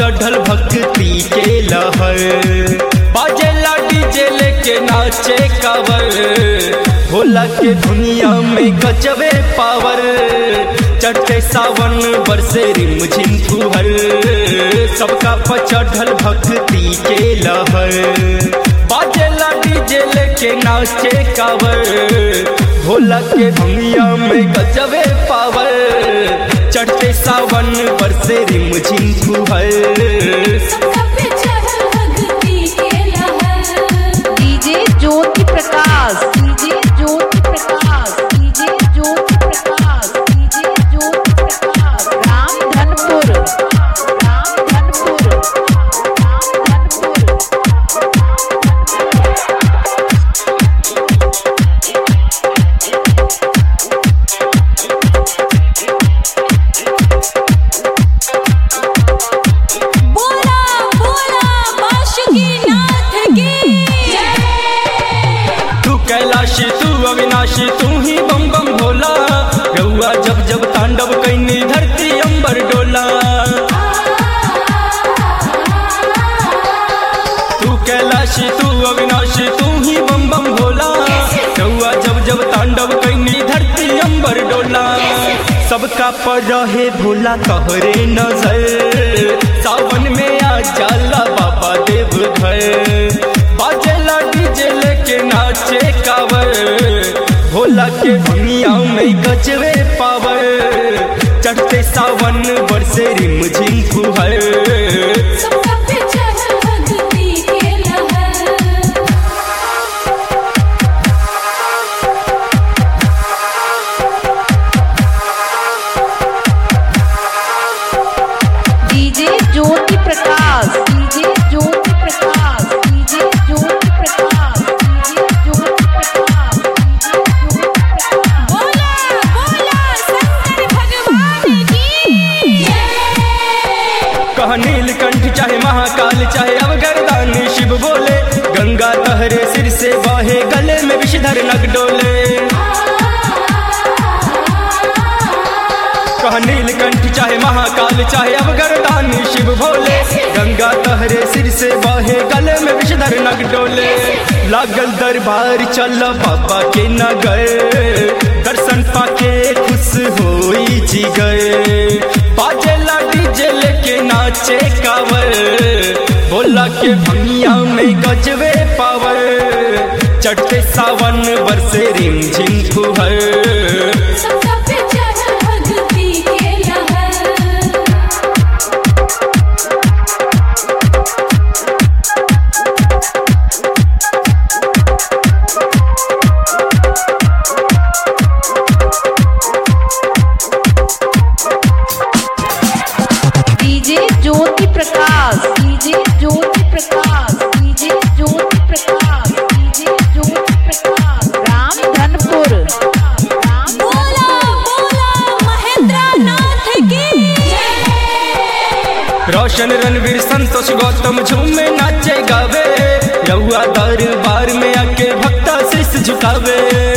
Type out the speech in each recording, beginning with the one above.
चढ़ल भक्ति के लहर बाजेला डीजे लेके नाचे कावर भोला के दुनिया में गजबे पावर चढ़ते सावन बरसे रिम झिम फुहर सबका पचढ़ल भक्ति के लहर बाजेला डीजे लेके नाचे कावर भोला के दुनिया में गजबे पावर चढ़ते सावन बरसे रिम झिम फुहर सबका पे चढ़ल भक्ति के लहर DJ Jyoti Prakash DJ Jyoti Prakash DJ Jyoti Prakash DJ Jyoti Prakash Ramdhanpur Ramdhanpur Ramdhanpur बोला बोला बांसुरी नाथ की तू कैलाशी तू अविनाशी तू ही बम बम भोला रउआ जब जब तांडव कैनी धरती अंबर डोला तू कैलाशी तू अविनाशी तू ही बम बम भोला रउआ जब जब तांडव कैनी धरती अंबर डोला सबका पर रहे भोला कहरे नजर सावन में आ जाला बाबा देव घर बाजेला डीजे लेके नाचे कावर भोला के दुनिया में गजबे पावर चढ़ते सावन बरसे रिम झिम फुहर सबका पे चढ़ल भक्ति के लहर DJ Jyoti Prakash DJ Jyoti Prakash DJ Jyoti Prakash DJ Jyoti Prakash DJ Jyoti Prakash बोला बोला शंकर भगवान की कह नीलकंठ चाहे महाकाल चाहे अवगरदान शिव बोले गंगा तहरे सिर से बहे गले में विषधर नग डोले कह नीलकंठ चाहे महाकाल चाहे अवगरदान शिव भोले गंगा तहरे सिर से बहे गले में विषधर नग डोले लागल दरबार चल बाबा के नगर दर्शन पाके खुश होई जी गए बाजे डीजे लेके नाचे कावर भोला के भंगिया में गजबे पावर चढ़ते सावन बरसे रिम झिम फुहर सबका पे चढ़ल भक्ति के लहर DJ Jyoti Prakash DJ Jyoti Prakash DJ Jyoti Prakash DJ Jyoti Prakash Ramdhanpur Ram बोला बोला महेंद्र नाथ की रोशन रणवीर संतोष गौतम झूमे नाचे गावे रहुआ दरबार में आके भक्ता शीश झुकावे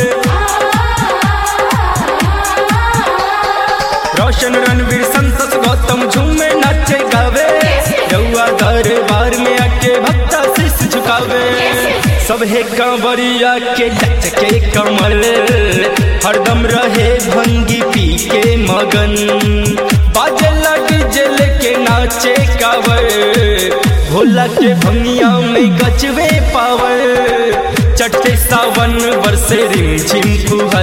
रोशन रणवीर संतोष गौतम झूमे नाचे गावे रहुआ दरबार में आके भक्ता शीश झुकावे सबहे कांवरिया के लचके कमल हरदम रहे भंगी पी के मगन बाजला डीजे लेके नाचे कावर भोला के भंगिया में गजबे पावर चढ़ते सावन बरसे रिम झिम फुहर